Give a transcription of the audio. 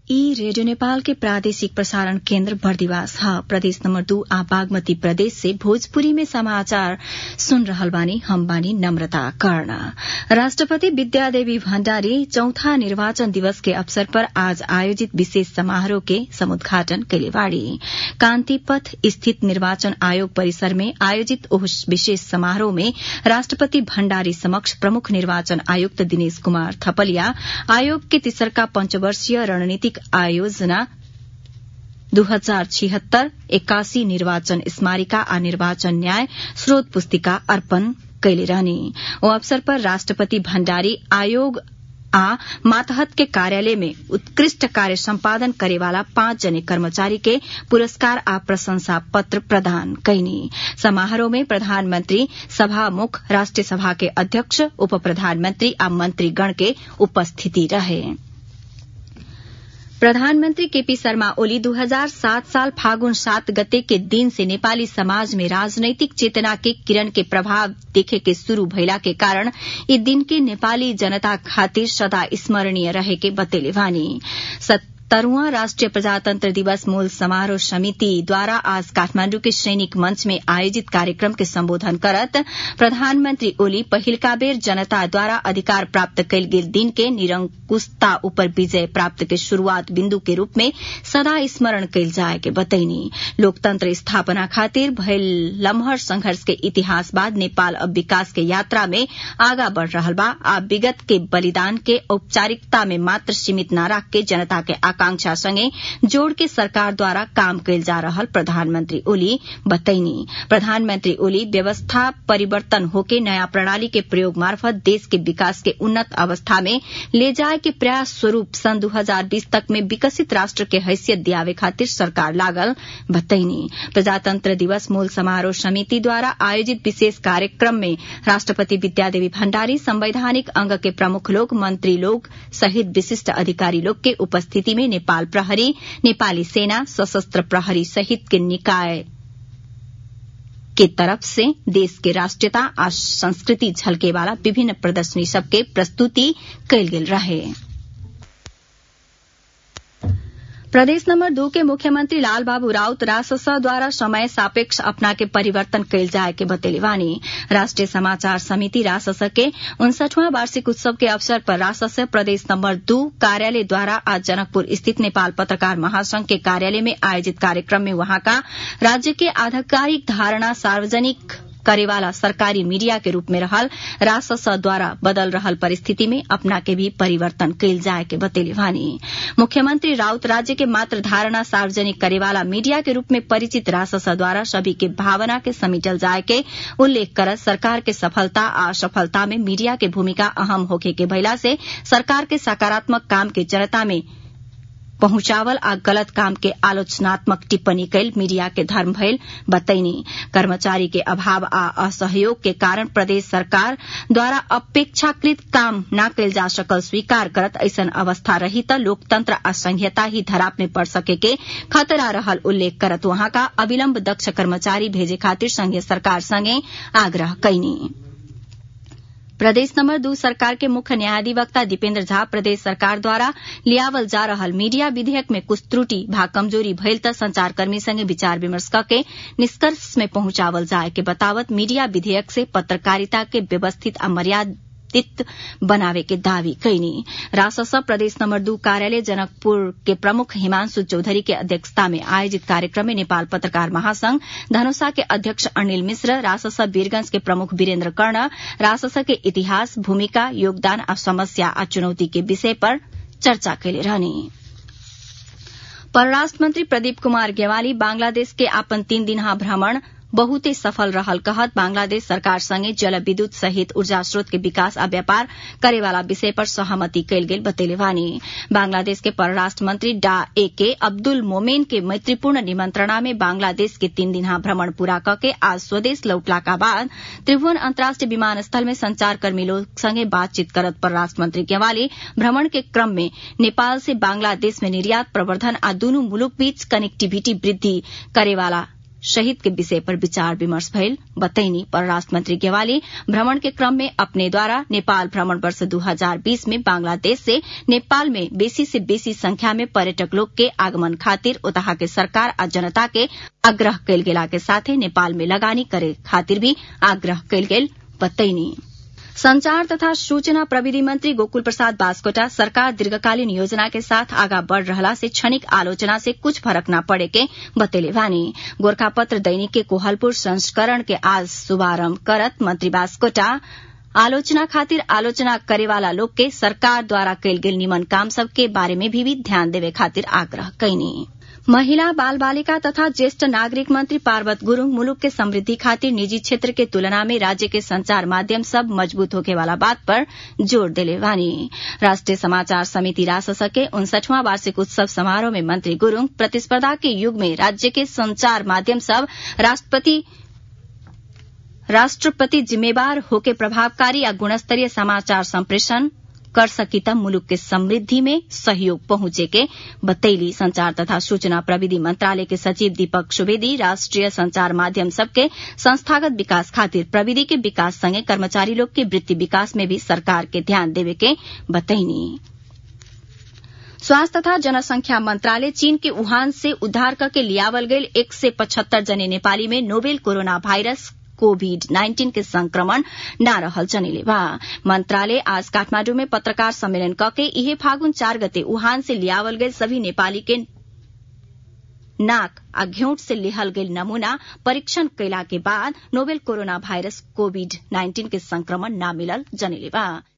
ई रेडियो नेपाल के प्रादेशिक प्रसारण केन्द्र बर्दिवास ह प्रदेश नम्बर दू आ बागमती प्रदेश से भोजपुरी में समाचार सुन रहल बानी हम बानी नम्रता कर्ण राष्ट्रपति विद्यादेवी भण्डारी चौथा निर्वाचन दिवस के अवसर पर आज आयोजित विशेष समारोह के समुद्घाटन कैले बाड़ी कान्तिपथ स्थित निर्वाचन आयोग परिसर में आयोजित ओह विशेष समारोह में राष्ट्रपति भण्डारी समक्ष प्रमुख निर्वाचन आयुक्त दिनेश कुमार थपलिया आयोग के तेसरका पंचवर्षीय रणनीतिक आयोजना दू हजार छिहत्तर एक्कासी निर्वाचन स्मारिका आ निर्वाचन न्याय स्रोत पुस्तिका अर्पण कैले रहने ओ अवसर पर राष्ट्रपति भण्डारी आयोग आ मातहत के कार्यालय में उत्कृष्ट कार्य सम्पादन करेवाला पाँच जने कर्मचारी के पुरस्कार आ प्रशंसा पत्र प्रदान कैनी समारोह में प्रधानमंत्री सभामुख राष्ट्रिय सभा के अध्यक्ष उप प्रधानमंत्री आ मंत्रीगण के उपस्थिति रहे प्रधानमन्त्री केपी शर्मा ओली 2007 साल फागुन सात गते के दिन से नेपाली समाज में राजनैतिक चेतना के किरण के प्रभाव देखे के शुरू भइला के कारण यी दिन के नेपाली जनता खातिर सदा स्मरणीय रहे के बतेले वानी सत्तरवां राष्ट्रिय प्रजातंत्र दिवस मूल समारोह समिति द्वारा आज काठमाण्डु के सैनिक मंच में आयोजित कार्यक्रम के सम्बोधन करत प्रधानमन्त्री ओली पहिलका बेर जनता द्वारा अधिकार प्राप्त कैल गेल दिन के निरंकुशता उपर विजय प्राप्त के शुरूआत बिन्दु के रूप में सदा स्मरण कैल जाए के बतैनी लोकतंत्र स्थापना खातिर भयल लम्हर संघर्ष के इतिहास बाद नेपाल अब विकास के यात्रा में आगा बढ़ रहल बा आ विगत के बलिदान के औपचारिकता में मात्र सीमित न राख के जनता के आकांक्षा संगे जोड़ के सरकार द्वारा काम कैल जा रहल प्रधानमंत्री ओली बतैनी प्रधानमंत्री ओली व्यवस्था परिवर्तन होके नया प्रणाली के प्रयोग मार्फत देश के विकास के उन्नत अवस्था में ले जाए के प्रयास स्वरूप सन 2020 तक में विकसित राष्ट्र के हैसियत दियावे खातिर सरकार लागल बतैनी प्रजातंत्र दिवस मूल समारोह समिति द्वारा आयोजित विशेष कार्यक्रम में राष्ट्रपति विद्यादेवी भण्डारी संवैधानिक अंग के प्रमुख लोग मंत्री लोग सहित विशिष्ट अधिकारी लोग के उपस्थिति में नेपाल प्रहरी नेपाली सेना सशस्त्र प्रहरी सहित के निकाय के तरफ से देश के राष्ट्रीयता आ संस्कृति झलके वाला विभिन्न प्रदर्शनी सबके प्रस्तुति कैल गेल रहे प्रदेश नंबर दू के मुख्यमंत्री लाल बाबू राउत रासस द्वारा समय सापेक्ष अपना के परिवर्तन कैल जाए के बतेले वानी राष्ट्रीय समाचार समिति रासस के उनसठवां वार्षिक उत्सव के अवसर पर रासस प्रदेश नंबर दू कार्यालय द्वारा आज जनकपुर स्थित नेपाल पत्रकार महासंघ के कार्यालय में आयोजित कार्यक्रम में वहां का राज्य के आधिकारिक धारणा सार्वजनिक करेवाला सरकारी मीडिया के रूप में रहल रासस द्वारा बदल रहल परिस्थिति में अपना के भी परिवर्तन कैल जाए के बतेले वानी मुख्यमंत्री राउत राज्य के मात्र धारणा सार्वजनिक करेवाला मीडिया के रूप में परिचित रासस द्वारा सभी के भावना के समेटल जाए के उल्लेख कर सरकार के सफलता आ असफलता में मीडिया के भूमिका अहम होखे के भइला से सरकार के सकारात्मक काम के जनता में पहुंचावल आ गलत काम के आलोचनात्मक टिप्पणी कैल मीडिया के धर्म भइल बतैनी कर्मचारी के अभाव आ असहयोग के कारण प्रदेश सरकार द्वारा अपेक्षाकृत काम न कैल जा सकल स्वीकार करत ऐसन अवस्था रही त लोकतंत्र आ संहिता ही धराप में पड़ सके के खतरा रहल उल्लेख करत वहां का अविलंब दक्ष कर्मचारी भेजे खातिर संघीय सरकार संगे आग्रह कैनी प्रदेश नंबर दू सरकार के मुख्य न्यायाधिवक्ता दीपेन्द्र झा प्रदेश सरकार द्वारा लियावल जा रहल मीडिया विधेयक में कुछ त्रुटि भा कमजोरी भइल त संचारकर्मी संगे विचार विमर्श के निष्कर्ष में पहुंचावल जाए के बतावत मीडिया विधेयक से पत्रकारिता के व्यवस्थित आ मर्यादित बनावे के दावी कैनी रासस प्रदेश नंबर दू कार्यालय जनकपुर के प्रमुख हिमांशु चौधरी के अध्यक्षता में आयोजित कार्यक्रम में नेपाल पत्रकार महासंघ धनुषा के अध्यक्ष अनिल मिश्र रासस वीरगंज के प्रमुख वीरेन्द्र कर्ण रासस के इतिहास भूमिका योगदान आ समस्या आ चुनौती के विषय पर चर्चा कैले रहने परराष्ट्र मंत्री प्रदीप कुमार गेवाली बांग्लादेश के आपन तीन दिनहा भ्रमण बहुते सफल रहल कहत बांग्लादेश सरकार संगे जल विद्युत सहित ऊर्जा स्रोत के विकास आ व्यापार करेवाला विषय पर सहमति कैल गेल बतेले वानी बांग्लादेश के परराष्ट्र मंत्री डा ए के अब्दुल मोमेन के मैत्रीपूर्ण निमंत्रणा में बांग्लादेश के तीन दिनहा भ्रमण पूरा करके आज स्वदेश लौटला का बाद त्रिभुवन अंतर्राष्ट्रीय विमानस्थल में संचारकर्मी लोग संगे बातचीत करत परराष्ट्र मंत्री गेवाली भ्रमण के क्रम में नेपाल से बांग्लादेश में निर्यात प्रवर्धन आ दूनु मुलुक बीच कनेक्टिविटी वृद्धि करेवाला शहीद के विषय पर विचार विमर्श भइल बतैनी परराष्ट्र मंत्री गेवाली भ्रमण के क्रम में अपने द्वारा नेपाल भ्रमण वर्ष 2020 में बांग्लादेश से नेपाल में बेसी से बेसी संख्या में पर्यटक लोग के आगमन खातिर उतहा के सरकार आ जनता के आग्रह कयल गेला के साथे नेपाल में लगानी करे खातिर भी आग्रह कयल गेल बतैनी संचार तथा सूचना प्रविधि मंत्री गोकुल प्रसाद बास्कोटा सरकार दीर्घकालीन योजना के साथ आगा बढ़ रहला से क्षणिक आलोचना से कुछ फर्क न पड़े के बतेले वानी गोरखापत्र दैनिक के कोहलपुर संस्करण के आज शुभारंभ करत मंत्री बास्कोटा आलोचना खातिर आलोचना करेवाला लोग के सरकार द्वारा कयल गेल निमन काम सब के बारे में भी, भी ध्यान देवे खातिर आग्रह कैनी महिला बाल बालिका तथा ज्येष्ठ नागरिक मंत्री पार्वत गुरूङ मुलुक के समृद्धि खातिर निजी क्षेत्र के तुलना में राज्य के संचार माध्यम सब मजबूत होके वाला बात पर जोर दिले वानी राष्ट्रीय समाचार समिति रासस के उनसठवां वार्षिक उत्सव समारोह में मंत्री गुरूङ प्रतिस्पर्धा के युग में राज्य के संचार माध्यम सब राष्ट्रपति राष्ट्रपति जिम्मेवार होके प्रभावकारी या गुणस्तरीय समाचार संप्रेषण कर सकी तब मुलुक के समृद्धि में सहयोग पहुंचे के बतैली संचार तथा सूचना प्रविधि मंत्रालय के सचिव दीपक सुवेदी राष्ट्रीय संचार माध्यम सबके संस्थागत विकास खातिर प्रविधि के विकास संगे कर्मचारी लोग के वृत्ति विकास में भी सरकार के ध्यान देवे के बतैनी स्वास्थ्य तथा जनसंख्या मंत्रालय चीन के वुहान से उद्धार करके लियावल गयल एक से पचहत्तर जने नेपाली में नोवेल कोरोना वायरस कोविड नाइन्टीन के संक्रमण न रहल जनिले बा मंत्रालय आज काठमांडू में पत्रकार सम्मेलन कके इहे फागुन चार गते वुहान से लियावल गए सभी नेपाली के नाक आ घेउट से लिहल गयल नमूना परीक्षण कैला के बाद नोवेल कोरोना वायरस कोविड नाइन्टीन के संक्रमण न मिलल जनिले बा